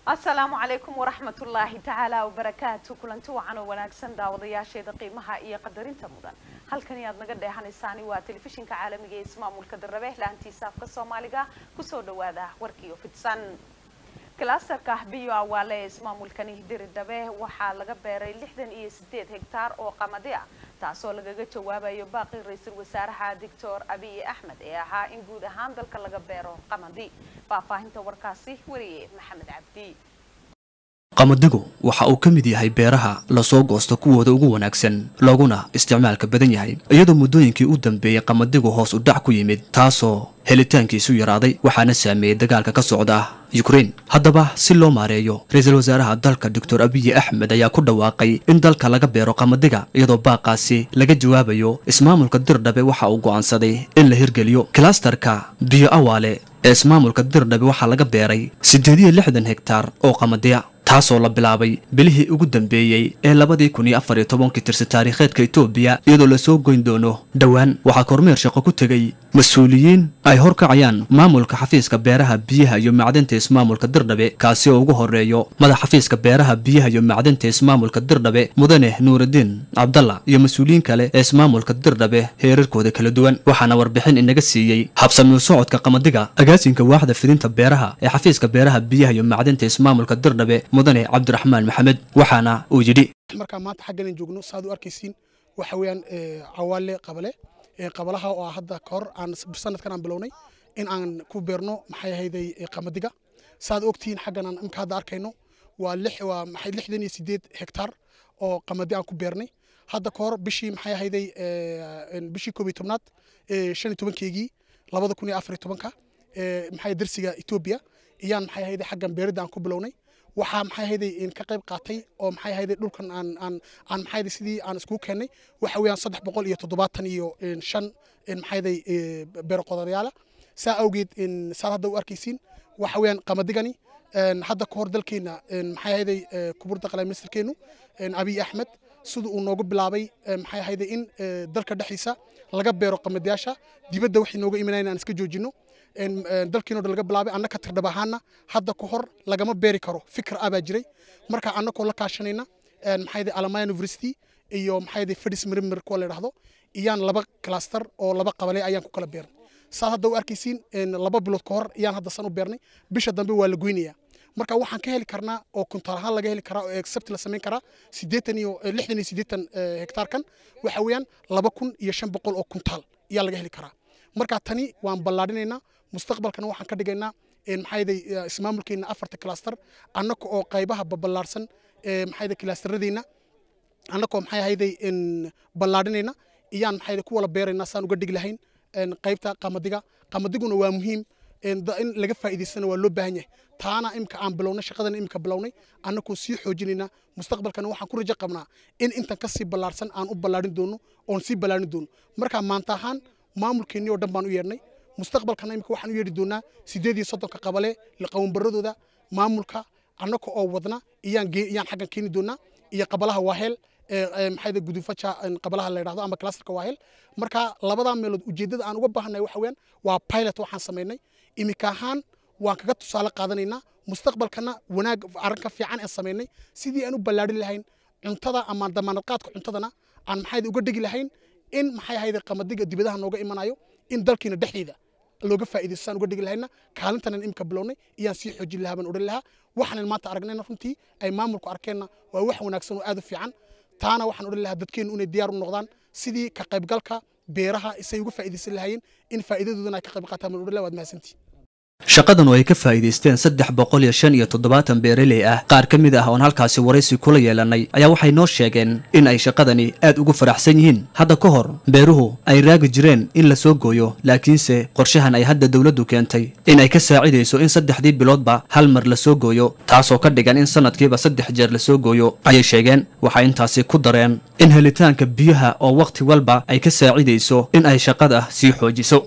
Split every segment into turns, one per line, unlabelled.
asalaamu calaykum waraxmatullaahi tacaala wabarakaatu kulanti wacan oo wanaagsan daawadayaasheeda qiimaha iyo qadarinta mudan halkani aad naga dheehanaysaan waa telefishinka caalamiga ee ismaamulka darrabe laantiisa afka soomaaliga kusoo dhawaada warkiiyo fidsan kilaastarka biyo awaale ee ismaamulkani diridhabe waxaa laga beeray lixdan iyo sideed hegtaar oo qamadi ah taasoo lagaga jawaabayo baaqi ra-iisul wasaaraha doctor abiy axmed ee ahaa in guud ahaan dalka laga beero qamadi faahfaahinta warkaasi wariye maxamed cabdi
qamadigu waxa uu ka mid yahay beeraha lasoo goosto kuwooda ugu wanaagsan looguna isticmaalka badan yahay iyadoo muddooyinkii u dambeeyey qamadigu hoos u dhac ku yimid taasoo helitaankiisu yaraaday waxaana saameeyey dagaalka ka socda yukrain haddaba si loo maareeyo ra-iisul wasaaraha dalka doctor abiyi axmed ayaa ku dhawaaqay in dalka laga beero qamadiga iyadoo baaqaasi laga jawaabayo ismaamulka dirdhabe waxa uu go'aansaday in la hirgeliyo kilastarka biyo awaale ee ismaamulka dirdhabe waxaa laga beeray siddeed iyo lixdan hegtaar oo qamadiya taasoo la bilaabay bilihii ugu dambeeyey ee labadii kun iyo afar iyo tobankii tirsi taariikheedka etoobiya iyadoo lasoo goyn doono dhowaan waxaa kormeer shaqo ku tegey mas-uuliyiin ay horkacayaan maamulka xafiiska beeraha biyaha iyo macdanta ismaamulka dirdhabe kaasi oo ugu horeeyo madax xafiiska beeraha biyaha iyo macdanta ismaamulka dirdhabe mudane nuuraddiin cabdalla iyo mas-uuliyiin kale ee ismaamulka dirdhabe heerarkooda kala duwan waxaana warbixin inaga siiyey habsamiu socodka qamadiga agaasinka waaxda fidinta beeraha ee xafiiska beeraha biyaha iyo macdanta ismaamulka dirdhabe mudane cabdiraxmaan maxamed waxaana uu yidhi
markaa maanta xagganan joogno saaad u arkaysiin waxa weeyaan cawaale qabale qabalaha oo hadda ka hor aan sanadkan aan bilownay in aan ku beerno maxay ahayday qamadiga saaad ogtihiin xaggan aan imka hadda arkayno waa lix waa maxay lixdan iyo sideed hektaar oo qamadi aan ku beernay hadda ka hor bishii maxay ahayday bishii koob iyo tobnaad shan iyo tobankeygii labada kun iyo afar iyo tobanka maxay darsiga etoobiya iyaan maxay ahayday xaggan beeridda aan ku bilownay waxaa maxay ahayday ka qayb qaatay oo maxay ahayday dhulkan aan aan aan maxay ahayday sidii aan iskugu keennay waxa weeyaan saddex boqol iyo toddobaatan iyo shan maxay ahayday beero qodorayaala saa awgeed saad hadda u arkaysiin waxa weeyaan qamadigani hadda ka hor dalkeena maxay ahayday kuburda qalay ministerkeenu abiy axmed sida uu noogu bilaabay maxay ahayday in dalka dhexdiisa laga beero qamadiyaasha dibadda waxay nooga imanayna aan iska joojino dalkiinoo dhan laga bilaabay annaka tirdhab ahaana hadda ka hor lagama beeri karo fikir ah baa jiray marka annakoo la kaashanayna maxay alamaya university iyo maxay fadis mirimir kuwa la yidhaahdo iyaan laba cluster oo laba qabale ayaan ku kala beernay saad hadda u arkaysiin laba bilood ka hor iyaan hadda san u beernay bisha dambe waa la goynayaa marka waxaan ka heli karnaa oo kuntaal ahaan laga heli karaa oo accept la samayn karaa siddeetan iyo lixdan iyo siddeetan hektaarkan waxa weeyaan laba kun iyo shan boqol oo kuntaal ayaa laga heli karaa marka tani waan ballaadhinaynaa mustaqbalkana waxaan ka dhigaynaa maxayday ismaamulkeena afarta cluster annaka oo qaybaha baballaarsan maxayday clusteradeena annakoo maxay ahayday ballaadhinayna iyaan maxayday ku wala beeraynaa saan uga dhigi lahayn qaybta qamadiga qamadiguna waa muhiim in laga faa'iidaystana waa loo baahan yahay taana imka aan bilownay shaqadana imka bilownay annakoo sii xoojinaynaa mustaqbalkana waxaan ku rajo qabnaa in intan ka sii ballaarsan aan u ballaadhin doono oon sii ballaadhin doono marka maanta ahaan maamulkeennii oo dhan baan u yeedhnay mustaqbalkana imika waxaan u yeedhi doonaa sideed iyo soddonka qabale qawanbaradooda maamulka annaka oo wadna iyaan iyaan xaggan keeni doonaa iyo qabalaha waaheel maxayda gudufaja qabalaha la yidhahdo ama clusterka waaheel marka labadaa meelood ujeeddada aan uga baahannahay waxa weeyaan waa pilot waxaan samaynay imika ahaan waan kaga tusaale qaadanaynaa mustaqbalkana wanaag arrinka fiican aan samaynay sidii aan u ballaadhin lahayn cuntada ama damaanadqaadka cuntadana aan maxayda uga dhigi lahayn in maxay ahayda qamadiga dibadaha nooga imanayo in dalkiina dhexdeeda looga faa'iidaysto saan uga dhigi lahayna kaalintanan imka bilownay iyaan sii xoojin lahaa baan odhan lahaa waxaanan maanta aragnayna runtii ay maamulku arkeenna waa wax wanaagsan oo aad u fiican taana waxaan odhan lahaa dadkeennu inay diyaar u noqdaan sidii ka qaybgalka beeraha isay uga faa'iidaysan lahaayeen in faa'iidadoodana ay ka qayb qaataan baan odhan lahaa waad mahadsantihi
shaqadan oo ay ka faa'iidaysteen saddex boqol iyo shan iyo toddobaatan beeraley ah qaar ka mid ah oon halkaasi waraysi kula yeelanay ayaa waxay noo sheegeen in ay shaqadani aad ugu faraxsan yihiin hadda ka hor beeruhu ay raagi jireen in la soo gooyo laakiinse qorshahan ay hadda dowladdu keentay in ay ka saacidayso in saddexdii biloodba hal mar la soo gooyo taasoo ka dhigan in sanadkiiba saddex jeer la soo gooyo ayay sheegeen waxay intaasi ku dareen in helitaanka biyaha oo wakhti walba ay ka saacidayso in ay shaqada sii xoojiso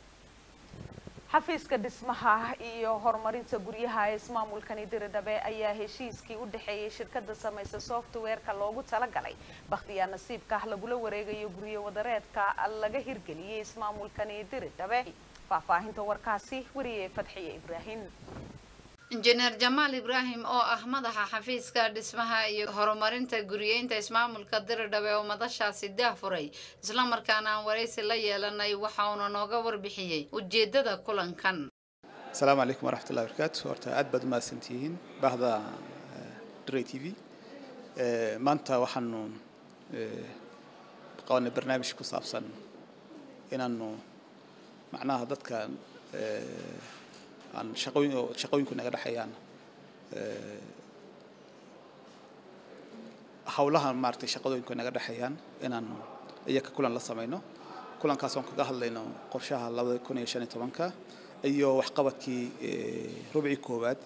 xafiiska dhismaha iyo horumarinta guryaha ee ismaamulkani diridhabe ayaa heshiiskii u dhexeeyey shirkada samaysa softwareka loogu talagalay bakhtiyaa nasiibka lagula wareegayo guryo wadareedka laga hirgeliyey ismaamulkani diridhabe faahfaahinta warkaasi wariyey fadxiye ibraahim
injineer jamaal ibraahim oo ah madaxa xafiiska dhismaha iyo horumarinta guriyeynta ismaamulka diridhabe oo madashaasi daahfuray islamarkaana aan waraysi la yeelanay waxa uuna nooga warbixiyey ujeedada kulankan
asalaamu calaykum waraxmatullahi barakaatu horta aad baad umahadsantihiin bahda dray t v maanta waxaanu qabanay barnaamij ku saabsan inaanu macnaha dadka aan shaqooyin shaqooyinku naga dhexeeyaan hawlaha maaragtay shaqadooyinku naga dhexeeyaan inaanu iyaka kulan la samayno kulankaas oon kaga hadlayno qorshaha labada kun iyo shan iyo tobanka iyo waxqabadkii rubcii koowaad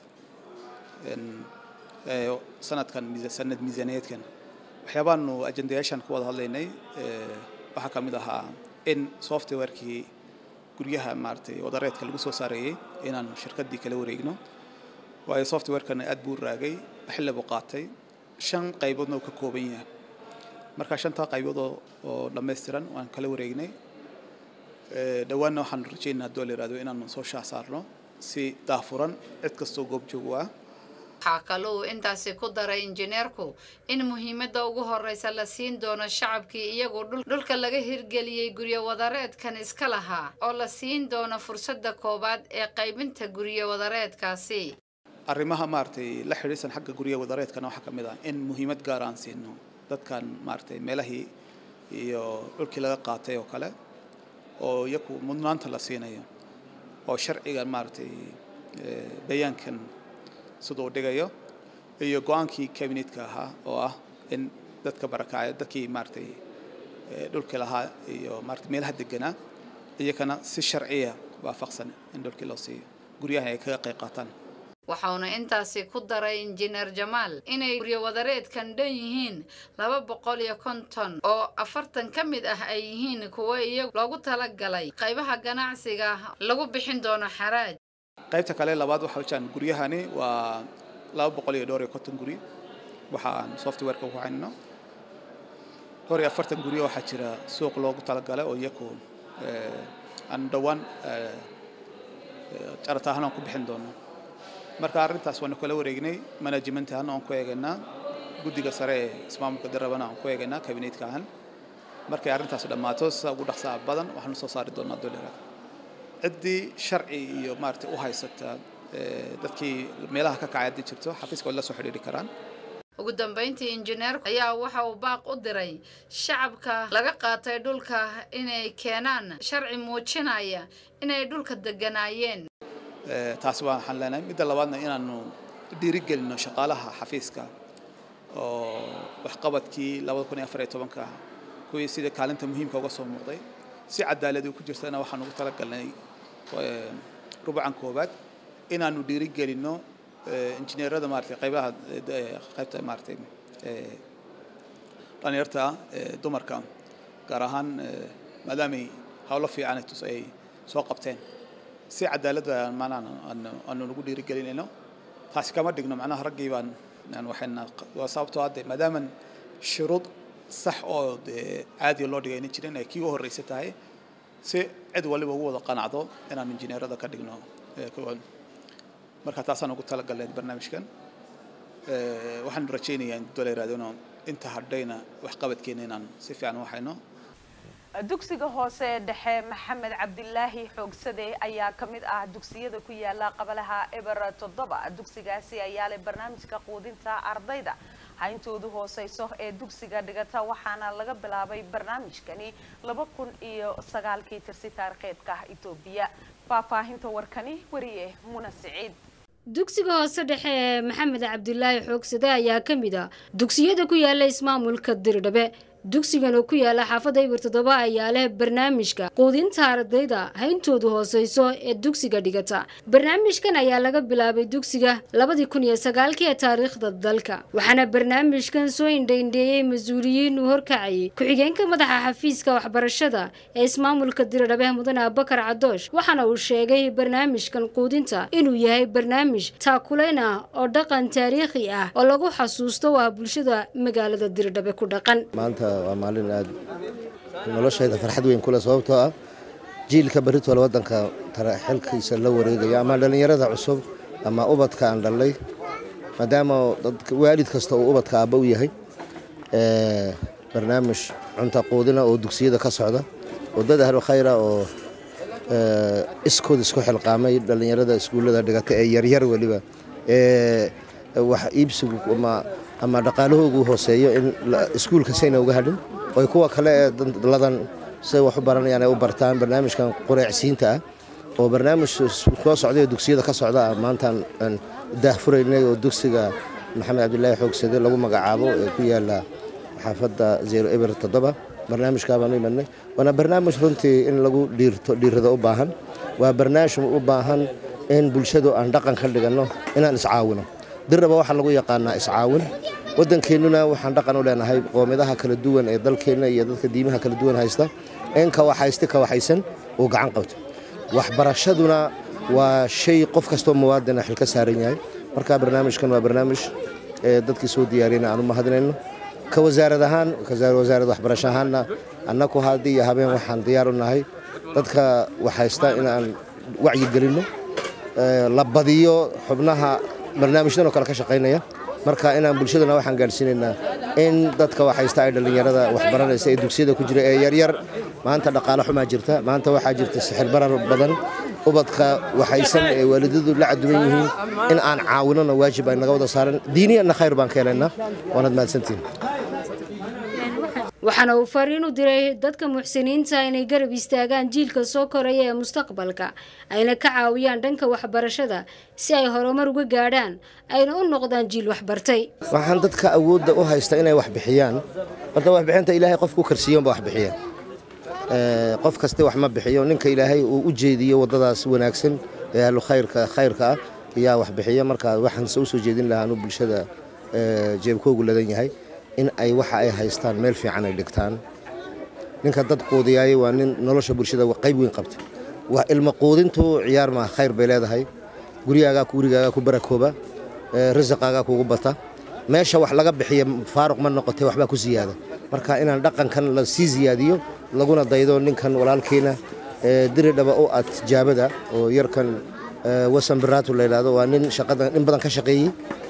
sanadkan sanad miisaaniyeedkan waxyaabaanu ajendayaashan ku wada hadlaynay waxaa ka mid ahaa in softwarekii guryaha maaragtay wadareedka lagu soo saareeyey inaan shirkaddii kala wareegno waayo softwarekana aad buu raagay xilli buu qaatay shan qayboodna uu ka kooban yahay marka shantaa qaybood oo dhammaystiran waan kala wareegnay dhowaanna waxaanu rajaynaa haddoo la yihahdo inaanu soo shaah saarno si daafuran cid kastoo goob joog u ah
waxaa kale uu intaasi ku daray injineerku in muhiimadda ugu horeysa la siin doono shacabkii iyagoo dhulka laga hirgeliyey guryo wadareedkan iska lahaa oo la siin doono fursadda koowaad ee qaybinta guryo wadareedkaasi
arrimaha maaragtay la xidhiidsan xagga guryo wadareedkana waxaa ka mid ah in muhiimad gaar aan siino dadkan maaragtay meelahii iyo dhulkii laga qaatay oo kale oo iyaku mudnaanta la siinayo oo sharciga maaragtay bayaankan siduu dhigayo iyo go-aankii cabinetka ahaa oo ah in dadka barakacaya dadkii maaragtay dhulkii lahaa iyo maarata meelaha deganaa iyakana si sharciya waafaqsan in dhulkii loo siiyo guryaha ay kaga qayb qaataan
waxauna intaasi ku daray injineer jamaal inay guryo wadareedkan dhan yihiin laba boqol iyo konton oo afartan ka mid ah ay yihiin kuwo iyagu loogu talagalay qaybaha ganacsiga lagu bixin doono xaraaj
qaybta kale labaad waxa wajaan guryahani waa laba boqol iyo dhowr iyo konton guri waxaan softwareka ku haynno dhowr iyo afartan guryo waxaa jira suuq loogu talagalay oo iyaku aan dhowaan carata ahaan aan ku bixin doono marka arrintaas waanu kala wareegnay management ahaan aan ku eegaynaa guddiga sare ee ismaamulka darabana aan ku eegaynaa kabineetka ahaan markay arrintaas dhammaato sida ugu dhaqsaa badan waxaanu soo saari doonaa dollar ciddii sharci iyo maaragtay u haysata dadkii meelaha ka kacay haddii jirto xafiiska way la soo xidhiidhi karaan
ugu dambeyntii injineerku ayaa waxa uu baaq u diray shacabka laga qaatay dhulka inay keenaan sharci muujinaya inay dhulka deganaayeen
taasi waa waxaan leenahay midda labaadna inaanu dhiirigelino shaqaalaha xafiiska oo waxqabadkii labada kun iyo afar iyo tobanka kuwii sida kaalinta muhiimka uga soo muuqday si cadaalad ku jirtana waxaan ugu talagalnay rubucan koobaad inaanu dhiirigelino injineerada maaragtay qaybaha qaybta maaragtay dhalinyarta dumarka gaar ahaan maadaamay hawlo fiican ay soo qabteen si cadaaladda macnaha aanu nagu dhiirigelinayno taasi kama dhigno macnaha raggii baan waxayna waa sababtoo hadde maadaaman shuruud sax oo dee caadiga loo dhigayna jirin ay kii u horreysa tahay si cid waliba ugu wada qanacdo inaan injineerada ka dhigno marka taasaan ugu talagalnay barnaamijkan waxaan rajaynayaa in dola yiraahdo inaan inta hadhayna waxqabadkeena inaan si fiican u hayno
dugsiga hoose dhexe maxamed cabdilaahi xoogsade ayaa ka mid ah dugsiyada ku yaala qabalaha eber toddoba dugsigaasi ayaa leh barnaamijka quudinta ardayda hayntoodu hooseyso ee dugsiga dhigata waxaana laga bilaabay barnaamijkani laba kun iyo sagaalkii tirsi taariikheedka etoobiya faahfaahinta warkani wariye muna siciid
dugsiga hoose dhexe ee maxamed cabdilaahi xoogsade ayaa ka mid ah dugsiyada ku yaala ismaamulka dirdhabe dugsigan oo ku yaala xaafadda ibir toddoba ayaa leh barnaamijka quudinta ardayda hayntoodu hooseyso ee dugsiga dhigata barnaamijkan ayaa laga bilaabay dugsiga labadii kun iyo sagaalkii ee taariikhda dalka waxaana barnaamijkan soo indhaindheeyey mas-uuliyiin uu horkacayay ku-xigeenka madaxa xafiiska waxbarashada ee ismaamulka diradhabe mudane abubakar cadoosh waxaana uu sheegay barnaamijkan quudinta inuu yahay barnaamij taakuleyn ah oo dhaqan taariikhi ah oo lagu xasuusto waa bulshada magaalada diradhabe ku dhaqan
waa maalin aad noloshayda farxad weyn kule sababtoo ah jiilka berritoola waddanka xilkiisa la wareegaya ama dhallinyarada cusub ama ubadka aan dhalay maadaama dadka waalid kasta uu ubadka aabba u yahay barnaamij cunta quudina oo dugsiyada ka socda oo dad ahlu khayra oo iskood isku xilqaamay dhallinyarada iskuullada dhigata ee yaryar weliba ee wax iibsigu ama dhaqaalahoogu hooseeyo in iskuulka sayna uga hadhin oy kuwa kale ee ladan say wax u baranayaan ay u bartaan barnaamijkan qureecsiinta ah oo barnaamij soo socday oo dugsiyada ka socda ah maantaan daahfuraynay oo dugsiga maxamed cabdilaahi xoogsade lagu magacaabo ee ku yaala xaafadda zero eber toddoba barnaamijkaa baanu imadnay waana barnaamij runtii in lagu dhiirto dhiirrada u baahan waa barnaamij u baahan in bulshadu aan dhaqan ka dhiganno inaan iscaawino dirraba waxaa lagu yaqaanaa iscaawin waddankeennuna waxaan dhaqan u leenahay qoomidaha kala duwan ee dalkeenna iyo dadka diimaha kala duwan haysta in kawaxaysti kawaxaysan uu gacan qabto waxbarashaduna waa shay qof kastoo muwaadina xil ka saaran yahay marka barnaamijkan waa barnaamij ee dadkii soo diyaariyana aan u mahadinayno ka wasaarad ahaan wasaarad waxbarasho ahaanna annaku haddii iyo habeen waxaan diyaar u nahay dadka waxhaysta inaan wacyigelinno la badiyo xubnaha barnaamijdan oo kale ka shaqaynaya marka inaan bulshadana waxaan gaadhsiinaynaa in dadka waxhaysta ay dhallinyarada waxbaranaysa ee dugsiyada ku jira ee yaryar maanta dhaqaale xumaa jirta maanta waxaa jirta sixir barar badan ubadka waxaysan ee waalidadu la caduman yihiin in aan caawinona waajib ay naga wada saaran diiniyanna khayr baan ka helaynaa waanaad mahadsantihin
waxaana uu fariin u diray dadka muxsiniinta inay garab istaagaan jiilka soo koraya ee mustaqbalka ayna ka caawiyaan dhanka waxbarashada si ay horumar uga gaadhaan ayna u noqdaan jiil waxbartay
waxaan dadka awoodda u haysta inay wax bixiyaan horta waxbixinta ilaahay qofku karsiiyoonba wax bixiya qof kaste wax ma bixiyo ninka ilaahay uu u jeediyo waddadaas wanaagsan ee ahlu khayrka khayrka ah ayaa wax bixiya marka waxaanse u soo jeedin lahaa anuu bulshada jeebkoogu ladan yahay in ay waxa ay haystaan meel fiican ay dhigtaan ninka dad quudiyaayay waa nin nolosha bulshada qayb weyn qabta waa ilmo quudintu ciyaar maaha khayr bay leedahay guryaagaa gurigaagaa ku barakooba risaqaagaa kugu bata meesha wax laga bixiya faaruq ma noqotay waxbaa ku siyaada marka inaan dhaqankan la sii siyaadiyo laguna daydo ninkan walaalkeena diridhaba u ad tijaabada oo yarkan wasan biraatu la yidhaahdo waa nin shaqadan in badan ka shaqeeyey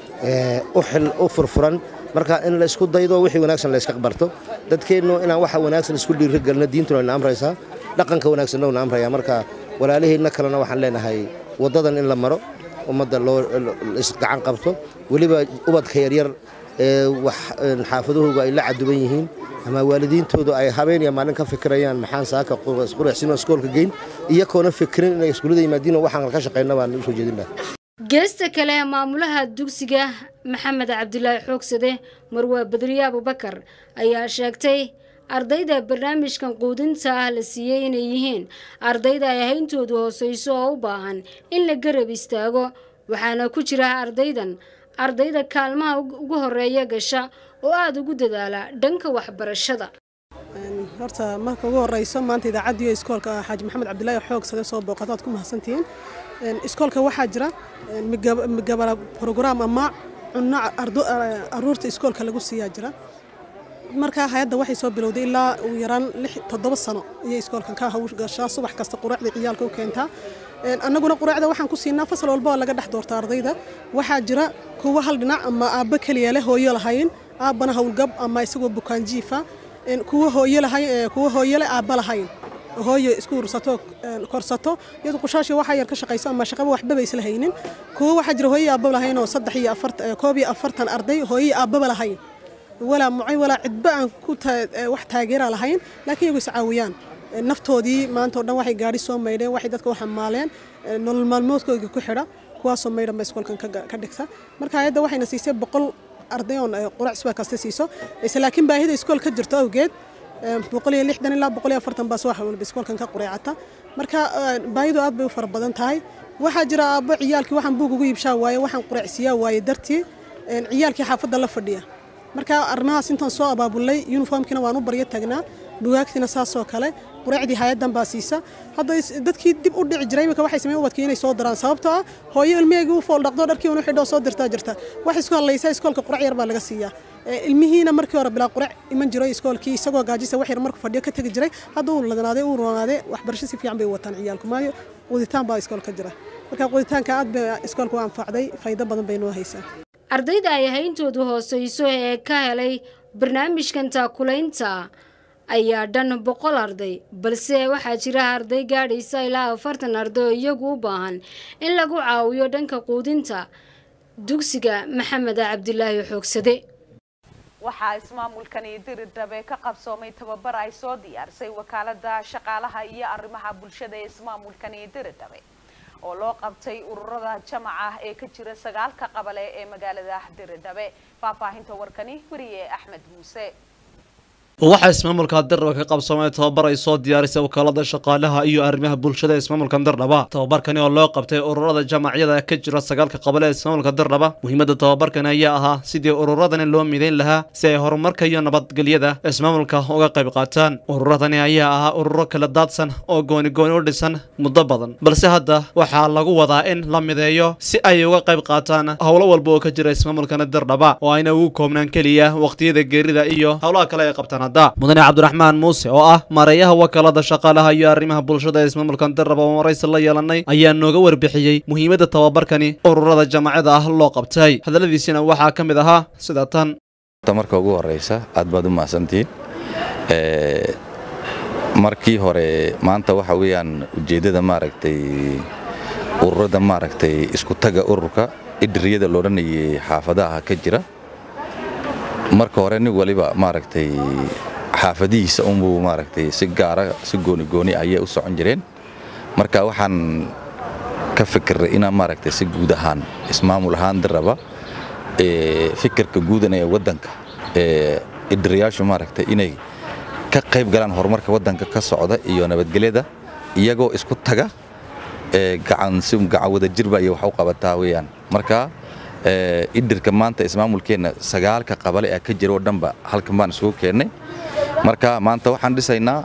u xil u furfuran marka in la isku daydo wixii wanaagsan la iska barto dadkeennu inaan waxa wanaagsan isku dhiirigelino diintuna ina amraysaa dhaqanka wanaagsanna una amraya marka walaaliheenna kalena waxaan leenahay waddadan in la maro ummadda loo isgacan qabto weliba ubadka yaryar ee wax xaafadahooga ay la caduban yihiin ama waalidiintoodu ay habeen iyo maalin ka fikirayaan maxaan saaka qureexsino iskoolka geyn iyakoona fikirin inay iskuullada yimaadiin oo waxaan ka shaqayna baan u soo jeedin lahaa
geesta kale maamulaha dugsiga maxamed cabdilaahi xoogsade marwaa badriye abubakar ayaa sheegtay ardayda barnaamijkan quudinta ah la siiyey inay yihiin ardayda ay hayntoodu hooseyso oo u baahan in la garab istaago waxaana ku jira ardaydan ardayda kaalmaha ugu horeeya gasha oo aada ugu dadaala dhanka waxbarashada
horta marka ugu horeyso maanta idaacaddiiyo iskoolka xaaji maxamed cabdilaahi xoogsade soo booqata waad ku mahadsantihiin iskoolka waxaa jira migabala program ama cunno aruurta iskoolka lagu siiyaa jira markaa hay-adda waxay soo bilowday ilaa ugu yaraan toddoba sano ayay iskoolkan ka hawgashaa subax kasta quraacda ciyaalka u keentaa annaguna quraacda waxaan ku siinaa fasal walba oo laga dhex doorta ardayda waxaa jira kuwa hal dhinac ama aabbo keliya leh hooyo lahayn aabbana howlgab ama isagoo bukaanjiifa kuwa hooyo lahayn kuwa hooyo leh aabba lahayn hooyo isku ursato korsato iyadu qushaashii waxaa yar ka shaqayso ama shaqaba waxbaba isla haynin kuwa waxaa jira hooyo aabba lahayn oo saddex iyo afartan koob iyo afartan arday hooyo aabbaba lahayn walaa mucay walaa cidba aan ku wax taageera lahayn laakiin iyagu iscaawiyaan naftoodii maanta oo dhan waxay gaadhi soo maydheen waxay dadka u xamaaleen nolol maalmoodkooda ku xidha kuwaasoo maydhan ba iskoolkan ka dhigta marka hay-adda waxayna siisay boqol arday oon qurac subax kasta siiso ise laakiin baahida iskool ka jirto awgeed boqol iyo lixdan ilaa boqol iyo afartan baa subax walba iskoolkan ka qureecata marka baahidu aad bay u fara badan tahay waxaa jira aabbo ciyaalkii waxaan buug ugu iibshaa waaye waxaan qureecsiiyaa waaye dartii ciyaalkii xaafadda la fadhiya marka arrimahaas intaan soo abaabulay yuniformkiina waan u baryo tagnaa bugaagtiina saasoo kale quraacdii hay-addan baa siisa hadda dadkii dib u dhici jiray iminka waxay sameyn ubadkii inay soo daraan sababtoo ah hooyo ilmaheegii u fool dhaqdo dharkii unu xidhoo soo dirtaa jirta wax isku hadlaysa iskoolka qurac yar baa laga siiyaa ilmihiina markii hore bilaa qurac iman jiray iskoolkii isagoo gaajisa wax yar markuu fadhiyo ka tegi jiray hadda uu ladanaaday uu roonaaday waxbarasho si fiican bay wataan ciyaalku maayo quuditaan baa iskoolka jira marka quuditaanka aad bay iskoolka u anfacday faa'iido badan bay noo haysaa
ardayda ay hayntoodu hooseyso ee ka helay barnaamijkan taakulaynta ayaa dhan boqol arday balse waxaa jira arday gaadhaysa ilaa afartan arday oo iyagu u baahan in lagu caawiyo dhanka quudinta dugsiga maxamed cabdilaahi xoogsade
waxaa ismaamulkani diridhabe ka qabsoomay tababar ay soo diyaarisay wakaalada shaqaalaha iyo arrimaha bulshada ee ismaamulkani diridhabe oo loo qabtay ururada jamaca ee ka jira sagaalka qabale ee magaalada diridhabe faahfaahinta warkani weriye axmed muuse
waxaa ismaamulka dardhaba ka qabsoomay tababar ay soo diyaarisay wakaalada shaqaalaha iyo arrimaha bulshada ismaamulka dardhaba tababarkani oo loo qabtay ururada jamacyada ka jira sagaalka qabale ee ismaamulka dardhaba muhiimada tababarkani ayaa ahaa sidii ururadani loo midayn lahaa si ay horumarka iyo nabadgelyada ismaamulka uga qayb qaataan ururadani ayaa ahaa ururo kala daadsan oo gooni gooni u dhisan muddo badan balse hadda waxaa lagu wadaa in la mideeyo si ay uga qayb qaataan howlo walba oo ka jira ismaamulkana dardhaba oo ayna ugu koobnaan keliya waqtiyada geerida iyo howlaha kale ay qabtaan mudane cabdiraxmaan muuse oo ah maareeyaha wakaalada shaqaalaha iyo arrimaha bulshada ee ismaamulka darraba oo maraysi la yeelanay ayaa nooga warbixiyey muhiimadda tababarkani ururada jamacada ah loo qabtay hadalladiisina waxaa ka mid ahaa sida tan
marka ugu horeysa aad baad u mahadsantihiin markii hore maanta waxa weeyaan ujeeddada maaragtay ururada maaragtay isku taga ururka idiriyada loodhanayay xaafadaha ka jira marka hore nin waliba maaragtay xaafadihiisa unbuu maaragtay si gaara si gooni gooni ayay u socon jireen marka waxaan ka fikirray inaan maaragtay si guud ahaan ismaamul ahaan daraba fikirka guudan ee waddanka ee idirayaashu maaragtay inay ka qayb galaan horumarka waddanka ka socda iyo nabadgelyada iyagoo isku taga gacan si gacan wada jirba iyo wax u qabataa weeyaan marka idirka maanta ismaamulkeenna sagaalka qabale ee ka jira oo dhanba halkan baan isugu keennay marka maanta waxaan dhisaynaa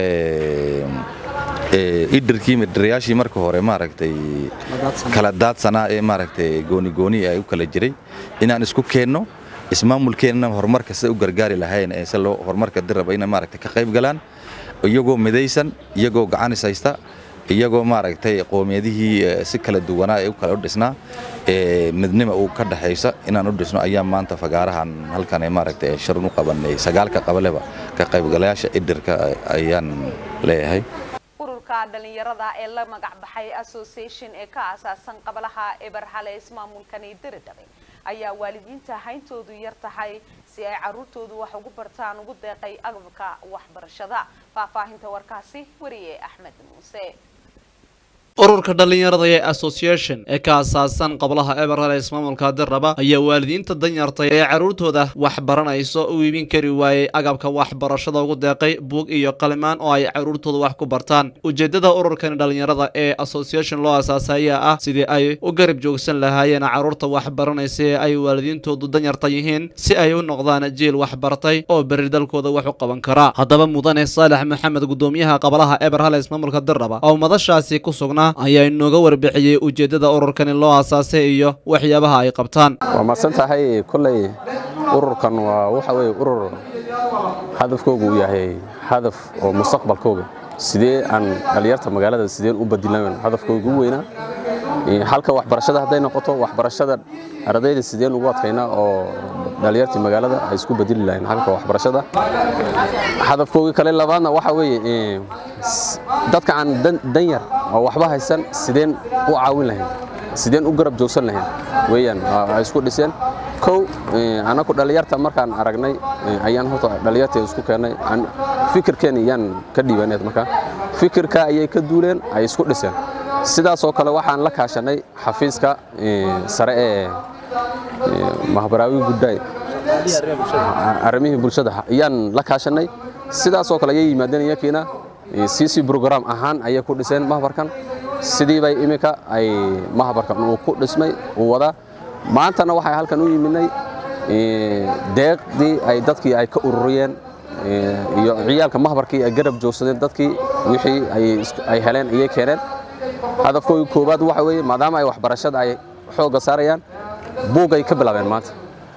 idirkii midirayaashii marka hore maaragtay kala daadsanaa ee maaragtay gooni gooni ay u kala jiray inaan isku keenno ismaamulkeennana horumarka sida u gargaari lahayn ee si loo horumarka diraba ina maaragtay ka qayb galaan iyagoo midaysan iyagoo gacanis haysta iyagoo maaragtay qoomiyadihii si kala duwanaa ee u kala u dhisnaa midnima uu ka dhaxaysa inaan u dhisno ayaa maanta fagaarahan halkan maaragtay sharun u qabanay sagaalka qabaleba ka qaybgalayaasha idirka ayaan leeyahay
ururka dhalinyarada ee la magac baxay association ee ka aasaasan qabalaha eberhale ismaamulkani diridhabe ayaa waalidiinta hayntoodu yar tahay si ay caruurtoodu wax ugu bartaan ugu deeqay agabka waxbarashada faahfaahinta warkaasi weriye axmed muuse
ururka dhalinyarada ee association ee ka aasaasan qablaha eberhal ee ismaamulka dirraba ayaa waalidiinta danyartay ee carruurtooda wax baranayso u iibin kari waayey agabka waxbarashada ugu deeqay buug iyo qalimaan oo ay carruurtooda wax ku bartaan ujeeddada ururkani dhalinyarada ee association loo aasaasay ayaa ah sidii ay u garab joogsan lahaayeen carruurta wax baranaysa ee ay waalidiintoodu danyarta yihiin si ay u noqdaan jiil waxbartay oo berri dalkooda wax u qaban kara haddaba mudane saalax maxamed gudoomiyaha qablaha eberhal ee ismaamulka dirraba oo madashaasi ku sugnaa ayaa inooga warbixiyey ujeeddada ururkani loo aasaasay iyo waxyaabaha ay qabtaan
waa mahadsan tahay kolley ururkan waa waxa weye urur hadafkooga uu yahay hadaf oo mustaqbalkooga sidee aan dhallinyarta magaalada sideen u badilan hadafkooga u weynaa halka waxbarashada hadday noqoto waxbarashada ardayda sideen ugu adkaynaa oo dhallinyartii magaalada ay isku bedeli lahayn halka waxbarashada hadafkooga kale labaadna waxa weeye dadka aan danyar oo waxba haysan sideen u caawin lahayn sideen u garab joogsan lahayn weeyaan ay isku dhiseen kow anaku dhallinyarta markaan aragnay ayaan horta dhallinyarta isku keennay fikirkeena ayaan ka dhiibaneed marka fikirka ayay ka duuleen ay isku dhiseen sidaasoo kale waxaan la kaashanay xafiiska sare ee mahbaraawi guddaay arrimihii bulshada ayaan la kaashanay sidaasoo kale ayay yimaadeen iyakiina cc brogram ahaan ayay ku dhiseen mahbarkan sidii bay iminka ay mahbarkan uu ku dhismay uu wadaa maantana waxay halkan u yimidnay deeqdii ay dadkii ay ka ururiyeen iyo ciyaalka mahbarkii ay garab joogsadeen dadkii wixii ay heleen ayay keeneen hadafkooda koowaad waxa weeye maadaama ay waxbarashada ay xoogga saarayaan buug ay ka bilaabeen maanta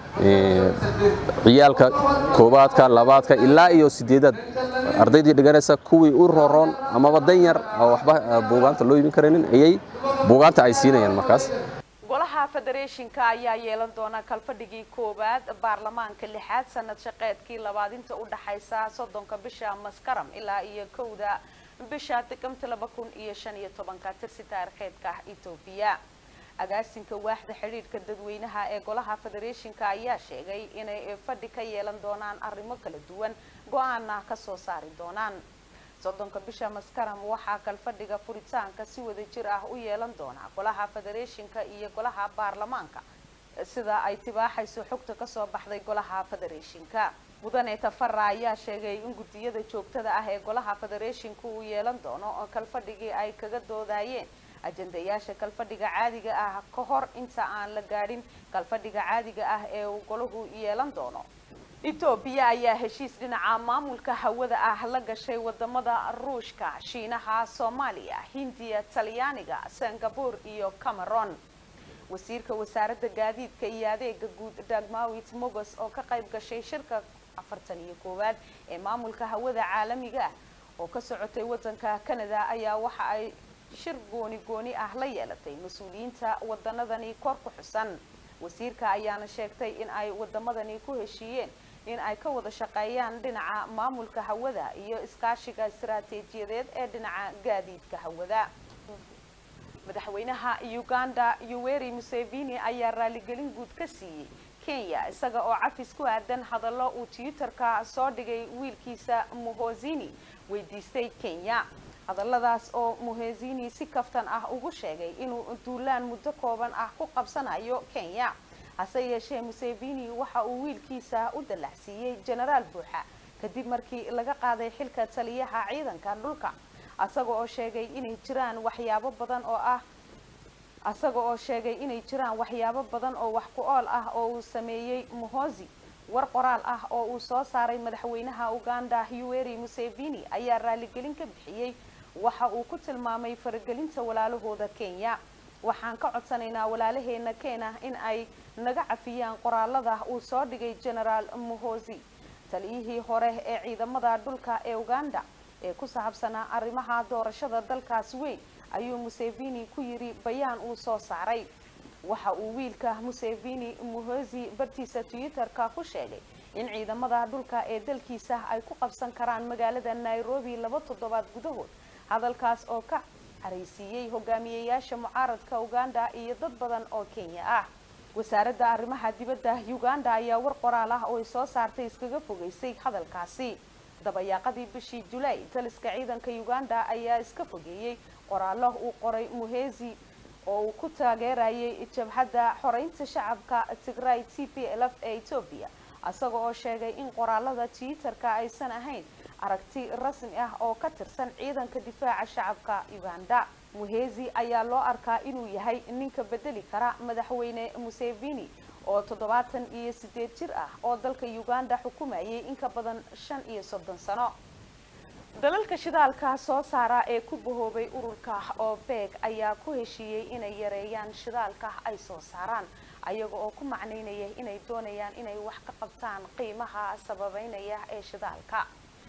ciyaalka koowaadka labaadka ilaa iyo sideedaad ardaydii dhiganaysa kuwii u roroon amaba dan yar oo waxba buugaanta loo iibin karaynin ayay buugaanta ay siinayaan markaas
golaha federeeshinka ayaa yeelan doona kalfadhigii koowaad baarlamaanka lixaad sanad shaqeedkii labaad inta u dhaxaysa soddonka bisha maskaram ilaa iyo kowda bisha diqamta laba kun iyo shan iyo tobanka tirsi taariikheedka etoobiya agaasinka waaxda xidhiidhka dadweynaha ee golaha federeeshinka ayaa sheegay inay fadhi ka yeelan doonaan arrimo kala duwan go-aana kasoo saari doonaan soddonka bisha maskaram waxaa kalfadhiga furitaanka si wada jir ah u yeelan doonaa golaha federeeshinka iyo golaha baarlamaanka sida ay tibaaxayso xogta kasoo baxday golaha federeeshinka mudane tafara ayaa sheegay in guddiyada joogtada ah ee golaha federeeshinku uu yeelan doono oo kalfadhigii ay kaga doodayeen ajandayaasha kalfadhiga caadiga ah ka hor inta aan la gaadhin kalfadhiga caadiga ah ee uu golahu yeelan doono etoobiya ayaa heshiis dhinaca maamulka hawada ah la gashay wadamada ruushka shiinaha soomaaliya hindiya talyaaniga singapore iyo cameron wasiirka wasaaradda gaadiidka iyo adeega guud dagmawit mogos oo ka qayb gashay shirka afartan iyo koowaad ee maamulka hawada caalamiga ah oo ka socotay wadanka canada ayaa waxa ay shir gooni gooni ah la yeelatay mas-uuliyiinta wadanadani kor ku xusan wasiirka ayaana sheegtay in ay wadamadani ku heshiiyeen in ay ka wada shaqeeyaan dhinaca maamulka hawada iyo iskaashiga istaraatiijiyadeed ee dhinaca gaadiidka hawada madaxweynaha uganda yuweri museveni ayaa raaligelin guud ka siiyey kenya isaga oo cafis ku aadan hadallo uu twitterka soo dhigay wiilkiisa muhozini weydiistay kenya hadalladaas oo muhezini si kaftan ah ugu sheegay inuu duulaan muddo kooban ah ku qabsanayo kenya hase yeeshee museveni waxa uu wiilkiisa u dallacsiiyey jenaraal buuxa kadib markii laga qaaday xilka taliyaha ciidanka dhulka asaga oo sheegay inay jiraan waxyaabo badan oo ah asaga oo sheegay inay jiraan waxyaabo badan oo wax ku ool ah oo uu sameeyey muhozi war qoraal ah oo uu soo saaray madaxweynaha uganda yuweri museveni ayaa raaligelin ka bixiyey waxa uu ku tilmaamay faragelinta walaalahooda kenya waxaan ka codsanaynaa walaalaheena kenya in ay naga cafiyaan qoraalada uu soo dhigay genaraal muhozi taliyihii hore ee ciidamada dhulka ee uganda ee ku saabsanaa arrimaha doorashada dalkaas weyn ayuu museveni ku yidhi bayaan uu soo saaray waxa uu wiilka museveni muhozi bartiisa twitter-ka ku sheegay in ciidamada dhulka ee dalkiisa ay ku qabsan karaan magaalada nairobi laba toddobaad gudahood hadalkaas oo ka caraysiiyey hogaamiyeyaasha mucaaradka uganda iyo dad badan oo kenya ah wasaaradda arrimaha dibadda uganda ayaa war qoraal ah oo ay soo saartay iskaga fogeysay hadalkaasi dabayaaqadii bishii julaay taliska ciidanka uganda ayaa iska fogeeyey qoraallo uu qoray muhezi oo uu ku taageerayay jabhadda xoreynta shacabka tigray t p l f ee etoobiya isaga oo sheegay in qoraalada twitter-ka aysan ahayn aragti rasmi ah oo ka tirsan ciidanka difaaca shacabka uganda muhezi ayaa loo arkaa inuu yahay ninka bedeli kara madaxweyne museveni oo toddobaatan iyo sideed jir ah oo dalka uganda xukumayay in ka badan shan iyo soddon sano dalalka shidaalka soo saara ee ku bahoobay ururka oo beeg ayaa ku heshiiyey inay yareeyaan shidaalka ay soo saaraan ayaga oo ku macnaynaya inay doonayaan inay wax ka qabtaan qiimaha sababeynaya ee shidaalka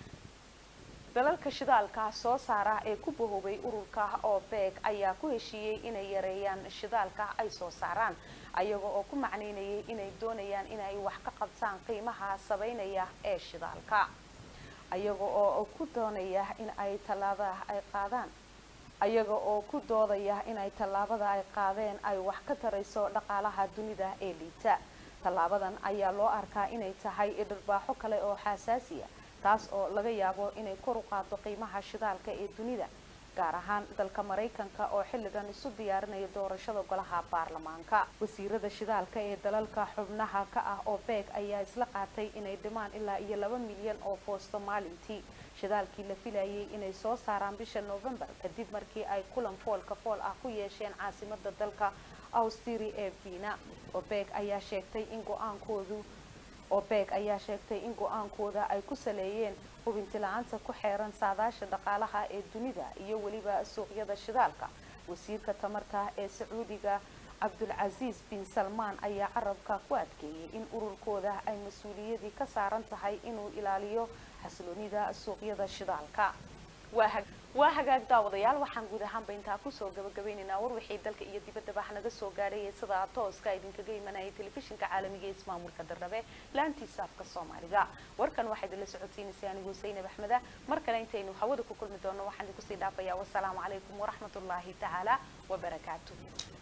dalalka shidaalka soo saara ee ku bahoobay ururka oo beeg ayaa ku heshiiyey inay yareeyaan shidaalka ay soo saaraan ayaga oo ku macnaynayay inay doonayaan inay wax ka qabtaan qiimaha sabeynaya ee shidaalka ayaga oo ku doonaya in ay tallaabada ay qaadaan ayaga oo ku doodaya inay tallaabada ay qaadeen ay wax ka tarayso dhaqaalaha dunida ee liita tallaabadan ayaa loo arkaa inay tahay dhirbaaxo kale oo xasaasiya taas oo laga yaabo inay kor u qaado qiimaha shidaalka ee dunida gaar ahaan dalka maraykanka oo xilligan isu diyaarinaya doorashada golaha baarlamaanka wasiirada shidaalka ee dalalka xubnaha ka ah oo beeg ayaa isla qaatay inay dhimaan ilaa iyo laba milyan oo foosto maalintii shidaalkii la filayay inay soo saaraan bisha november kadib markii ay kulan foolka fool ah ku yeesheen caasimada dalka austria ee viina obeeg ayaa sheegtay in go-aankoodu opec ayaa sheegtay in go-aankooda ay ku saleeyeen hubinti la-aanta ku xeeran saadaasha dhaqaalaha ee dunida iyo weliba suuqyada shidaalka wasiirka tamarta ee sacuudiga cabdulcasiis bin salmaan ayaa carabka ku adkeeyey in ururkooda ay mas-uuliyadii ka saaran tahay inuu ilaaliyo xasiloonida suuqyada shidaalka waa hagaag daawadayaal waxaan guud ahaanba intaa kusoo gabagabaynaynaa war wixii dalka iyo dibaddaba naga soo gaadhay ee sidaa tooska idinkaga imanayay telefishinka caalamiga ee ismaamulka darrabe laantiisa afka soomaaliga warkan waxaa idinla socodsiinaysay anigu zaynab axmeda mar kale intaynu hawada ku kulmi doono waxaan idinku sii dhaafayaa wasalaamu calaykum waraxmatullaahi tacaala wabarakaatuh